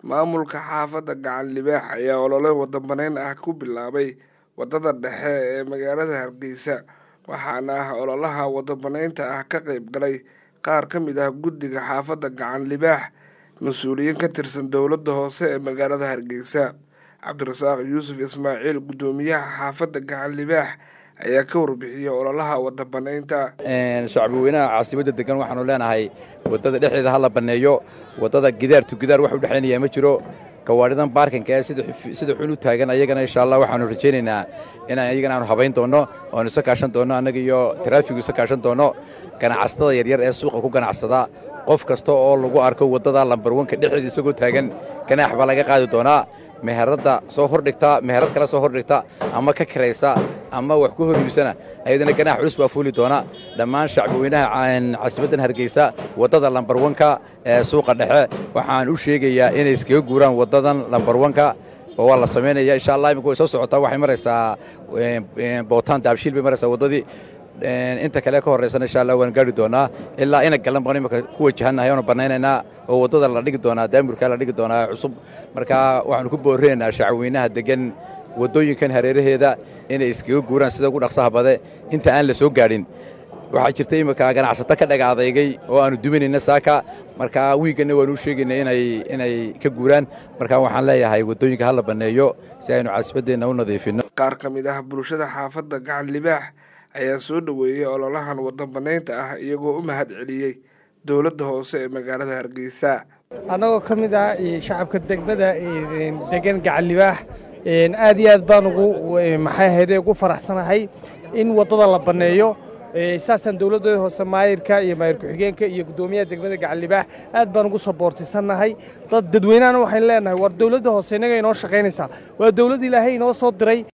maamulka xaafadda gacan libaax ayaa olole waddanbaneyn ah ku bilaabay waddada dhexe ee magaalada hargeysa waxaana ah ololaha waddanbaneynta ah ka qayb galay qaar ka mid ah guddiga xaafadda gacan libaax mas-uuliyiin ka tirsan dowladda hoose ee magaalada hargeysa cabdirasaaq yuusuf ismaaciil guddoomiyaha xaafadda gacan libaax ayaa ka warbixiyey ololaha waddanbaneynta shacbi weynaha caasimadda degan waxaanu leenahay waddada dhexdeeda ha la banneeyo waddada gidaar tu gidaar wax u dhexaynayaa ma jiro gawaadhidan baarkinka ee sida xun u taagan ayagana insha allah waxaanu rajaynaynaa inaan ayagana aanu habayn doonno oanu isa kaashan doonno annaga iyo taraafigu isa kaashan doonno ganacsatada yaryar ee suuqa ku ganacsada qof kasta oo lagu arko waddada lambarwanka dhexdeeda isagoo taagan ganaax baa laga qaadi doonaa meheradda soo hordhigta meherad kale soo hordhigta ama ka kiraysa ama wax ku hor iibsana ayadana ganaax culus baa fuuli doona dhammaan shacbiweynaha caasimaddan hargeysa waddada lambarwanka ee suuqa dhexe waxaan u sheegayaa inay iskaga guuraan waddadan lambarwanka oo waa la samaynaya insha allah imika way soo socotaa waxay maraysaa bootaan daabshiil bay maraysaa waddadii inta kale ka horraysana insha allah waan gaari doonaa ilaa ina galan baan imika ku wajahannahay oonu bannaynaynaa oo waddada la dhigi doonaa daamurkaa la dhigi doonaa cusub marka waxaanu ku boorinaynaa shacweynaha degan waddooyinkan hareeraheeda inay iskaga guuraan sida ugu dhaqsaha bade inta aan la soo gaadhin waxaa jirta imika ganacsato ka dhaga adeygay oo aanu duminayna saaka marka wiigganna waanu u sheegaynay inay ka guuraan marka waxaan leeyahay waddooyinka ha la banneeyo si aynu caasimaddeenna u nadiifinno qaar ka mid ah bulshada xaafadda gacan libaax ayaa soo dhoweeyey ololahan waddanbaneynta ah iyagoo u mahad celiyey dowladda hoose ee magaalada hargeysa annagoo ka mid ah shacabka degmada degan gacan libaax aad iyo aad baan ugu maxay ahayde ugu faraxsanahay in waddada la banneeyo saasaan dowladda hoose maayirka iyo maayir ku-xigeenka iyo guddoomiyaha degmada gacan libaax aad baan ugu saboortisannahay dad dadweynahana waxaynu leenahay war dowladda hoose innaga inoo shaqaynaysaa waa dowladd ilaahay inoo soo diray